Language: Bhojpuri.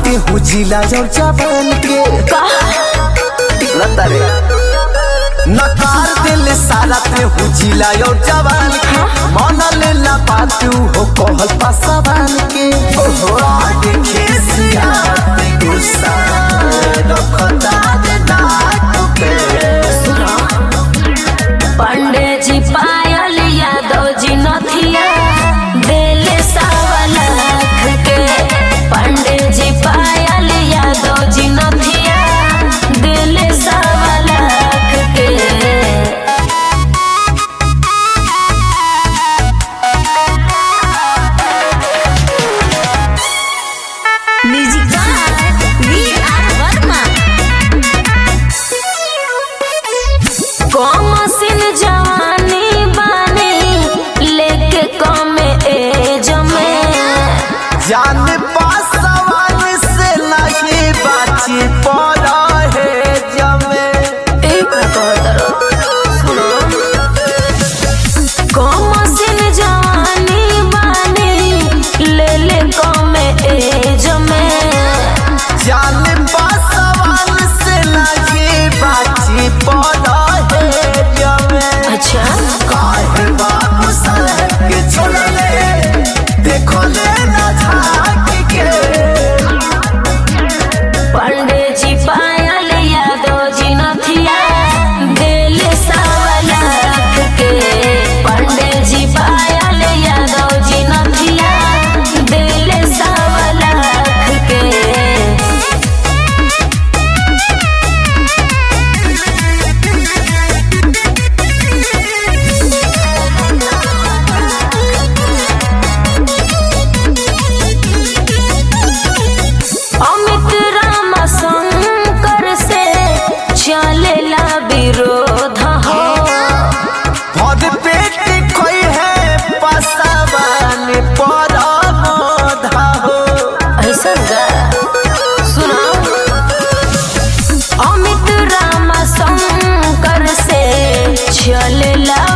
ते हो जिला और जवान के लता रे नकार दिल सारा ते हो जिला और जवान के मन लेला बात हो कहल पासवान के ओहो आगे खिसिया ते गुस्सा रखता दे नाक पे पंडे जी पायल यादव जी नथिया देले सवा लाख के पंडे जी पायल यादव जी नथिया देले सवा लाख के म्यूजिक वी आर वर्मा कमसिन जवानी बानी लेके कम एज में जान पासवान से नहीं बाची पड़ा है जमे एक कमसिन जवानी बानी ले ले कम एज में जान पासवान से नहीं बाची पड़ा है जमे अच्छा काहे बाबू साहब के छोड़ले देखो ले ना झांक के पंडे जी पायल यादव जी नथिया देले सवा लाख के पंडे जी पायल यादव जी नथिया देले सवा लाख के अमित राम शंकर से चलेला विरोध हो भद पेट खोई है पासवान पर मोधा हो ऐसा गा सुनो अमित राम शंकर से चलेला